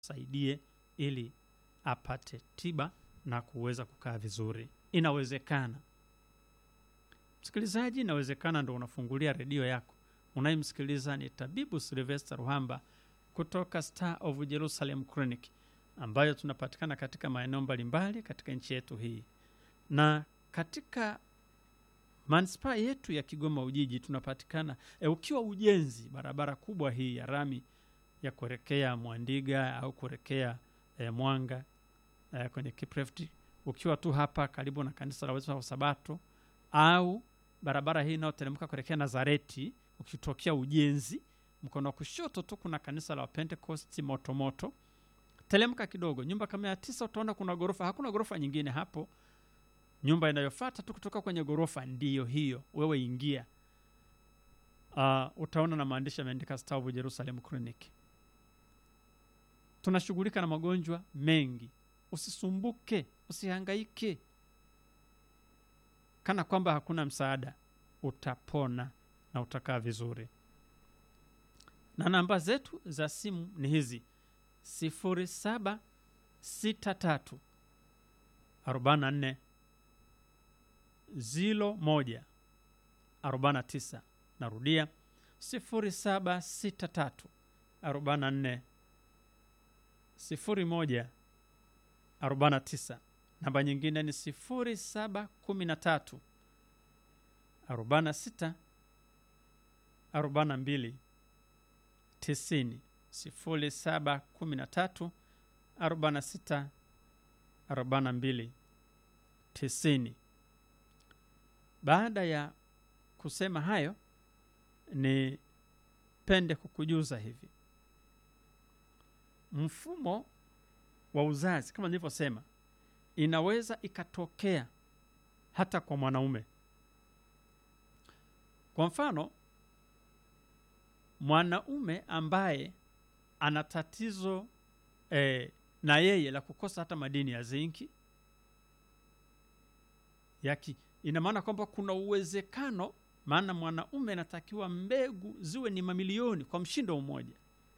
saidie ili apate tiba na kuweza kukaa vizuri. Inawezekana msikilizaji, inawezekana ndo unafungulia redio yako, unayemsikiliza ni tabibu Silvester Ruhamba kutoka Star of Jerusalem Clinic ambayo tunapatikana katika maeneo mbalimbali katika nchi yetu hii na katika manispaa yetu ya Kigoma Ujiji tunapatikana e, ukiwa ujenzi barabara kubwa hii ya rami ya kuelekea Mwandiga au kuelekea e, Mwanga e, kwenye Kiprefti, ukiwa tu hapa karibu na kanisa la Waadventista wa Sabato au barabara hii inayoteremka kuelekea Nazareti, ukitokea ujenzi mkono wa kushoto tu kuna kanisa la Pentecost Motomoto. Telemka kidogo, nyumba kama ya tisa, utaona kuna ghorofa. Hakuna ghorofa nyingine hapo nyumba inayofuata tu kutoka kwenye ghorofa ndiyo hiyo, wewe ingia. Uh, utaona na maandishi yameandika Star of Jerusalem Clinic. Tunashughulika na magonjwa mengi, usisumbuke, usihangaike kana kwamba hakuna msaada. Utapona na utakaa vizuri, na namba zetu za simu ni hizi sifuri saba sita tatu arobaini na nne zilo moja arobaini na tisa. Narudia sifuri saba sita tatu arobaini na nne sifuri moja arobaini na tisa. Namba nyingine ni sifuri saba kumi na tatu arobaini na sita arobaini na mbili tisini. Sifuri saba kumi na tatu arobaini na sita arobaini na mbili tisini. Baada ya kusema hayo, ni pende kukujuza hivi, mfumo wa uzazi kama nilivyosema, inaweza ikatokea hata kwa mwanaume. Kwa mfano, mwanaume ambaye ana tatizo eh, na yeye la kukosa hata madini ya zinki yaki ina maana kwamba kuna uwezekano, maana mwanaume anatakiwa mbegu ziwe ni mamilioni kwa mshindo mmoja,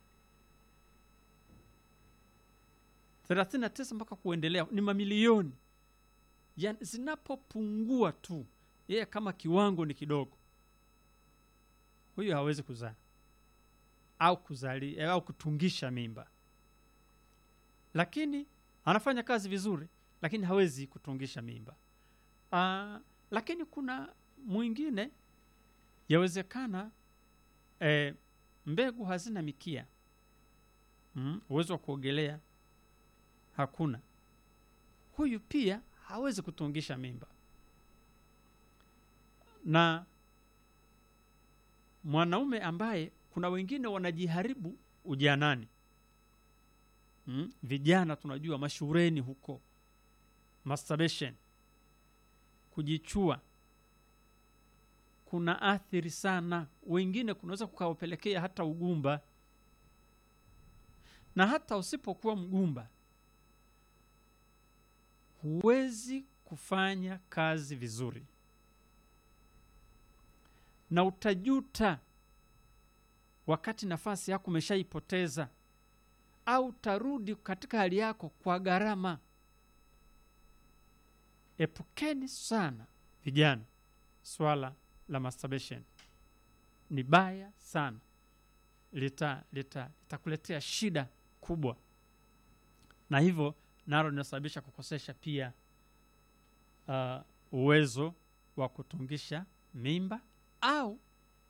39 mpaka kuendelea, ni mamilioni. Yani zinapopungua tu, yeye kama kiwango ni kidogo, huyu hawezi kuzaa au kuzali au kutungisha mimba, lakini anafanya kazi vizuri, lakini hawezi kutungisha mimba. Uh, lakini kuna mwingine yawezekana eh, mbegu hazina mikia mm, uwezo wa kuogelea hakuna, huyu pia hawezi kutungisha mimba. Na mwanaume ambaye kuna wengine wanajiharibu ujanani mm, vijana tunajua mashureni huko masturbation kujichua kuna athiri sana, wengine kunaweza kukawapelekea hata ugumba. Na hata usipokuwa mgumba, huwezi kufanya kazi vizuri, na utajuta wakati nafasi yako umeshaipoteza, au utarudi katika hali yako kwa gharama. Epukeni sana vijana, swala la masturbation ni baya sana, lita lita litakuletea shida kubwa, na hivyo nalo linasababisha kukosesha pia uh, uwezo wa kutungisha mimba au uh,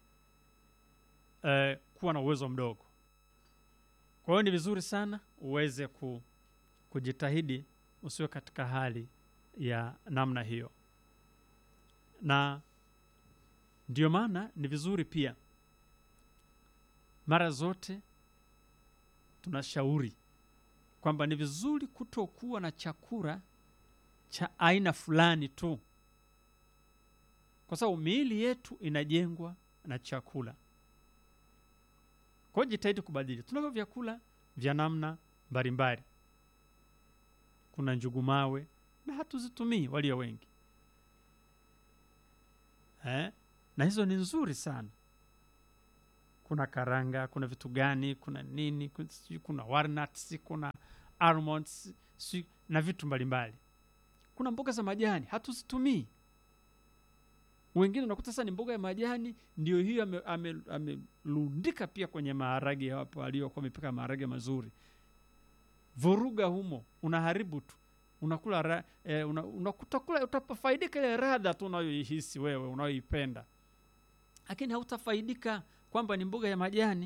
kuwa na uwezo mdogo. Kwa hiyo ni vizuri sana uweze ku, kujitahidi usiwe katika hali ya namna hiyo, na ndio maana ni vizuri pia, mara zote tunashauri kwamba ni vizuri kutokuwa na chakula cha aina fulani tu, kwa sababu miili yetu inajengwa na chakula. Kwa hiyo jitahidi kubadili. Tunavyo vyakula vya namna mbalimbali, kuna njugu mawe na hatuzitumii walio wengi eh? na hizo ni nzuri sana kuna karanga kuna vitu gani kuna nini kuna, sijui kuna walnuts kuna almonds sijui na vitu mbalimbali kuna mboga za majani hatuzitumii wengine unakuta sasa ni mboga ya majani ndio hiyo amelundika ame, amelundika pia kwenye maharage hapo waliokuwa wamepika maharage mazuri vuruga humo unaharibu tu unakula ra, eh, una, unakuta kula utafaidika ile radha tu unayoihisi wewe unayoipenda lakini hautafaidika kwamba ni mboga ya majani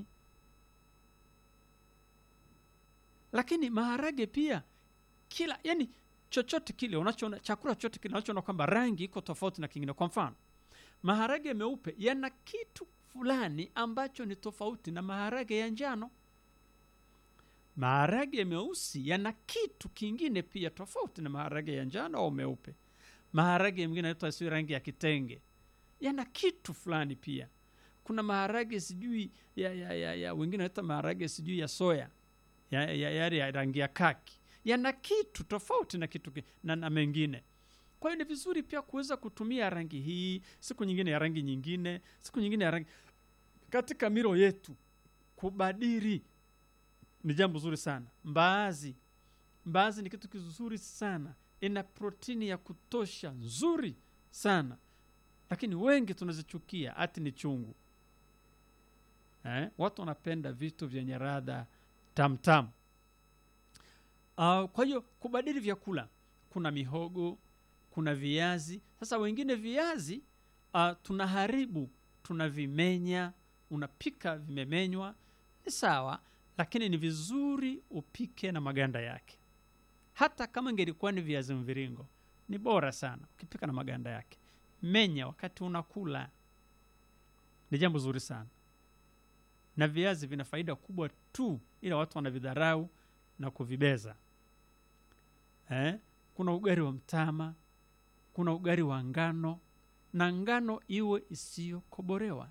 lakini maharage pia kila yani chochote kile unachoona chakula chochote kile unachoona kwamba rangi iko tofauti na kingine kwa mfano maharage meupe yana kitu fulani ambacho ni tofauti na maharage ya njano maharage meusi yana kitu kingine pia tofauti na maharage ya njano au meupe maharage mengine anaitwa si rangi ya kitenge yana kitu fulani pia kuna maharage sijui ya, ya, ya, ya wengine wanaita maharage sijui ya soya ya, ya, ya, ya rangi ya kaki yana kitu tofauti na kitu ki- na, na mengine kwa hiyo ni vizuri pia kuweza kutumia rangi hii siku nyingine ya rangi nyingine siku nyingine ya rangi katika milo yetu kubadili ni jambo zuri sana mbaazi mbaazi ni kitu kizuri sana ina protini ya kutosha nzuri sana lakini wengi tunazichukia hati ni chungu eh? watu wanapenda vitu vyenye radha tamtam uh, kwa hiyo kubadili vyakula kuna mihogo kuna viazi sasa wengine viazi uh, tunaharibu tunavimenya unapika vimemenywa ni sawa lakini ni vizuri upike na maganda yake hata kama ingelikuwa ni viazi mviringo ni bora sana ukipika na maganda yake menya wakati unakula ni jambo zuri sana na viazi vina faida kubwa tu ila watu wanavidharau na kuvibeza eh? kuna ugari wa mtama kuna ugari wa ngano na ngano iwe isiyokoborewa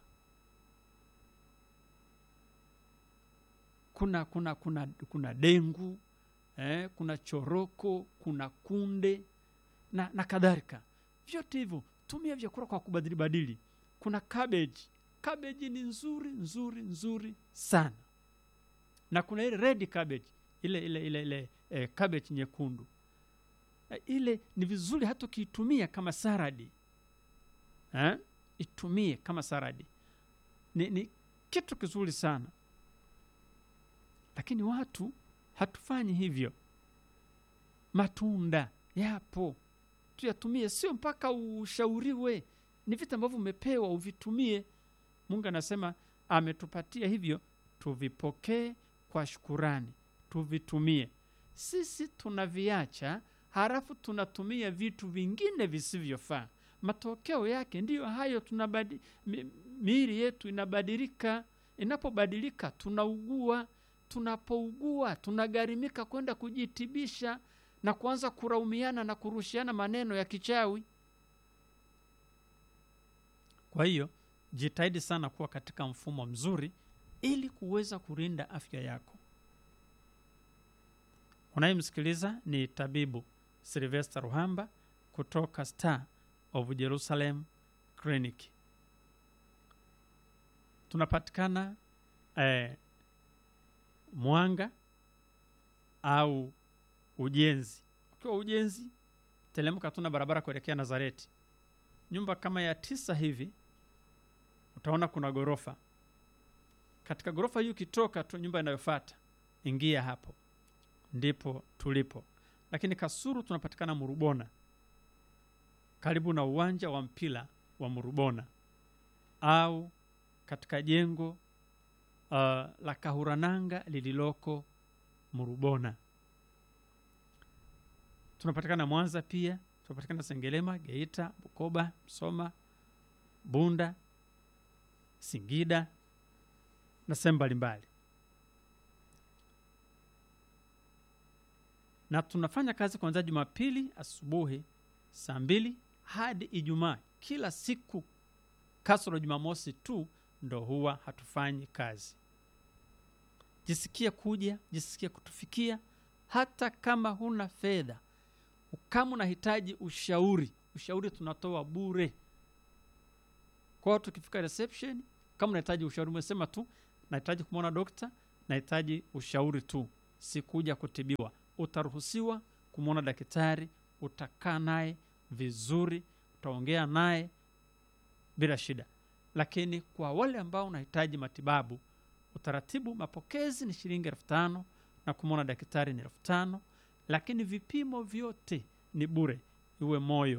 kuna kuna kuna kuna dengu eh, kuna choroko kuna kunde na, na kadhalika vyote hivyo tumia vyakula kwa kubadili badili kuna cabbage cabbage ni nzuri nzuri nzuri sana na kuna ile red cabbage ile ile ile ile eh, cabbage nyekundu eh, ile ni vizuri hata ukiitumia kama saradi eh? itumie kama saradi ni, ni kitu kizuri sana lakini watu hatufanyi hivyo matunda yapo tuyatumie sio mpaka ushauriwe ni vitu ambavyo umepewa uvitumie mungu anasema ametupatia hivyo tuvipokee kwa shukurani tuvitumie sisi tunaviacha halafu tunatumia vitu vingine visivyofaa matokeo yake ndiyo hayo tunabadi, mi, miili yetu inabadilika inapobadilika tunaugua tunapougua tunagharimika kwenda kujitibisha na kuanza kuraumiana na kurushiana maneno ya kichawi kwa hiyo jitahidi sana kuwa katika mfumo mzuri ili kuweza kulinda afya yako unayemsikiliza ni tabibu silvester ruhamba kutoka star of jerusalem clinic tunapatikana eh, mwanga au ujenzi ukiwa ujenzi telemka tuna barabara kuelekea nazareti nyumba kama ya tisa hivi utaona kuna ghorofa katika ghorofa hii ukitoka tu nyumba inayofata ingia hapo ndipo tulipo lakini kasuru tunapatikana murubona karibu na uwanja wa mpira wa murubona au katika jengo uh, la kahurananga lililoko murubona tunapatikana mwanza pia tunapatikana sengelema geita bukoba msoma bunda singida na sehemu mbalimbali na tunafanya kazi kuanzia jumapili asubuhi saa mbili hadi ijumaa kila siku kasoro jumamosi tu ndo huwa hatufanyi kazi jisikie kuja jisikie kutufikia hata kama huna fedha kama unahitaji ushauri ushauri tunatoa bure kwao tukifika reception kama unahitaji ushauri umesema tu nahitaji kumwona dokta nahitaji ushauri tu sikuja kutibiwa utaruhusiwa kumwona daktari utakaa naye vizuri utaongea naye bila shida lakini kwa wale ambao unahitaji matibabu utaratibu mapokezi ni shilingi elfu tano na kumwona daktari ni elfu tano lakini vipimo vyote ni bure iwe moyo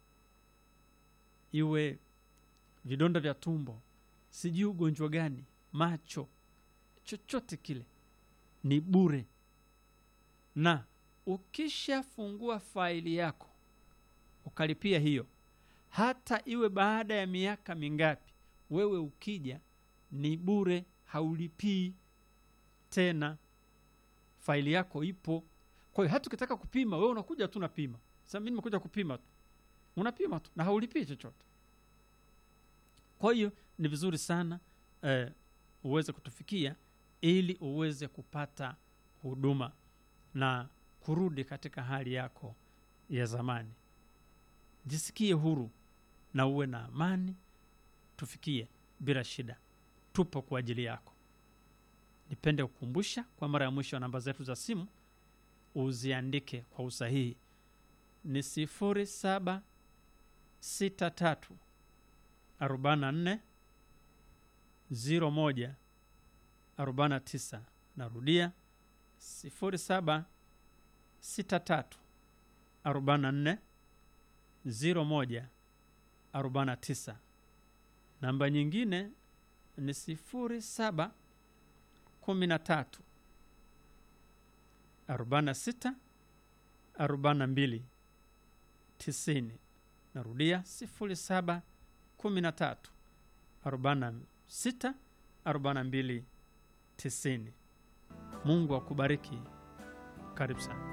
iwe vidonda vya tumbo sijui ugonjwa gani macho chochote kile ni bure na ukishafungua faili yako ukalipia hiyo hata iwe baada ya miaka mingapi wewe ukija ni bure haulipii tena faili yako ipo kwa hiyo hata ukitaka kupima wewe unakuja tu unapima sasa mimi nimekuja kupima tu unapima tu na haulipii chochote kwa hiyo ni vizuri sana eh, uweze kutufikia ili uweze kupata huduma na kurudi katika hali yako ya zamani jisikie huru na uwe na amani tufikie bila shida tupo kwa ajili yako nipende kukumbusha kwa mara ya mwisho namba zetu za simu uziandike kwa usahihi ni sifuri saba sita tatu arobaini na nne ziro moja arobaini na tisa narudia sifuri saba sita tatu arobaini na nne ziro moja arobaini na tisa namba nyingine ni sifuri saba kumi na tatu arobaini na sita arobaini na mbili tisini narudia sifuri saba kumi na tatu arobaini na sita arobaini na mbili tisini mungu akubariki karibu sana